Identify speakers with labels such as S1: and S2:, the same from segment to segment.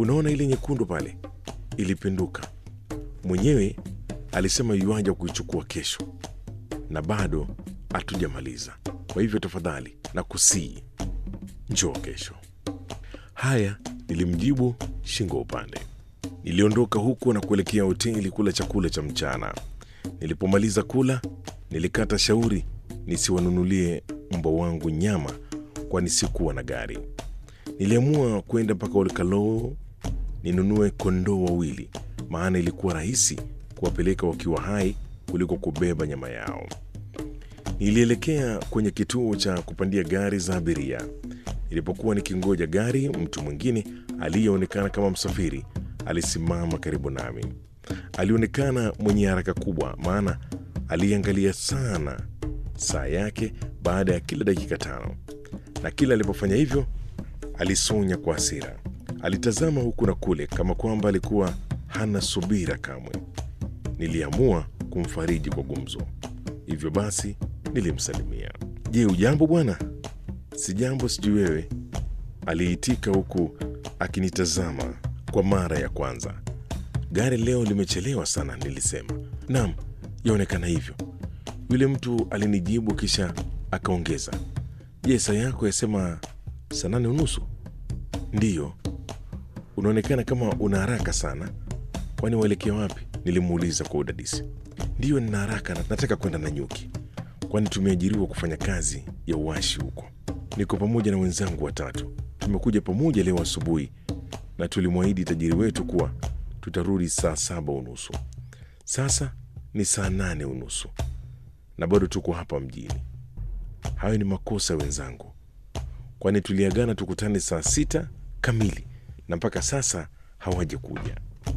S1: unaona ile nyekundu pale ilipinduka mwenyewe alisema yuaja kuichukua kesho na bado hatujamaliza kwa hivyo tafadhali na kusii njoo kesho haya nilimjibu shingo upande niliondoka huko na kuelekea hoteli kula chakula cha mchana nilipomaliza kula nilikata shauri nisiwanunulie mbwa wangu nyama kwani sikuwa na gari niliamua kwenda mpaka olkaloo ninunue kondoo wawili maana ilikuwa rahisi kuwapeleka wakiwa hai kuliko kubeba nyama yao nilielekea kwenye kituo cha kupandia gari za abiria nilipokuwa nikingoja gari mtu mwingine aliyeonekana kama msafiri alisimama karibu nami alionekana mwenye haraka kubwa maana aliangalia sana saa yake baada ya kila dakika tano na kila alipofanya hivyo alisonya kwa hasira alitazama huku na kule kama kwamba alikuwa hana subira kamwe niliamua kumfariji kwa gumzo hivyo basi nilimsalimia je ujambo bwana si jambo sijui wewe aliitika huku akinitazama kwa mara ya kwanza gari leo limechelewa sana nilisema nam yaonekana hivyo yule mtu alinijibu kisha akaongeza je saa yako yasema saa nane unusu ndiyo unaonekana kama una haraka sana kwani waelekea wapi nilimuuliza kwa udadisi ndiyo nina haraka na nataka kwenda na nyuki kwani tumeajiriwa kufanya kazi ya uwashi huko niko pamoja na wenzangu watatu tumekuja pamoja leo asubuhi na tulimwahidi tajiri wetu kuwa tutarudi saa saba unusu sasa ni saa nane unusu na bado tuko hapa mjini hayo ni makosa wenzangu kwani tuliagana tukutane saa sita kamili na mpaka sasa hawaja kuja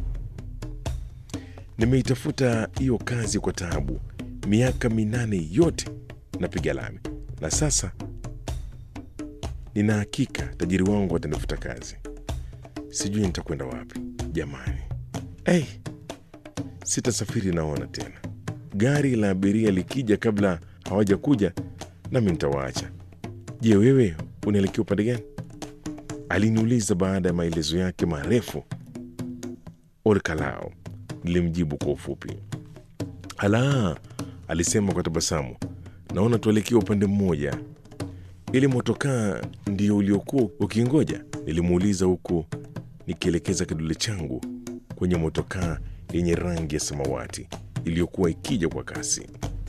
S1: nimeitafuta hiyo kazi kwa taabu miaka minane yote napiga lami na sasa nina hakika tajiri wangu atanifuta kazi sijui nitakwenda wapi jamani hey, sitasafiri naona tena gari la abiria likija kabla hawaja kuja nami nitawaacha je wewe unaelekea upande gani aliniuliza baada ya maelezo yake marefu olkalao nilimjibu kwa ufupi ala alisema kwa tabasamu naona tuelekea upande mmoja ili motokaa ndio uliokuwa ukingoja nilimuuliza huku nikielekeza kidole changu kwenye motokaa yenye rangi ya samawati iliyokuwa ikija kwa kasi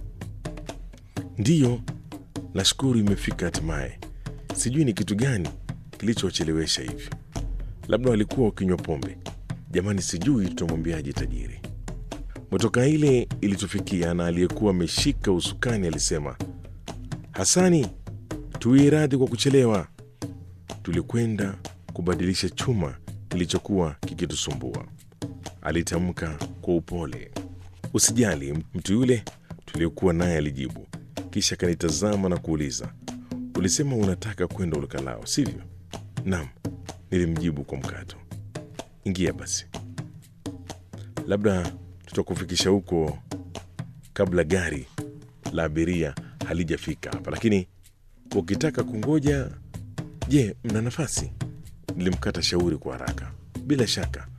S1: ndiyo nashukuru imefika hatimaye sijui ni kitu gani kilichowachelewesha hivi labda walikuwa wakinywa pombe jamani sijui tutamwambiaje tajiri motoka ile ilitufikia na aliyekuwa ameshika usukani alisema hasani tuwie radhi kwa kuchelewa tulikwenda kubadilisha chuma kilichokuwa kikitusumbua alitamka kwa upole usijali mtu yule tuliokuwa naye alijibu kisha akanitazama na kuuliza ulisema unataka kwenda ulukalao sivyo nam nilimjibu kwa mkato ingia basi labda tutakufikisha huko kabla gari la abiria halijafika hapa lakini ukitaka kungoja je mna nafasi nilimkata shauri kwa haraka bila shaka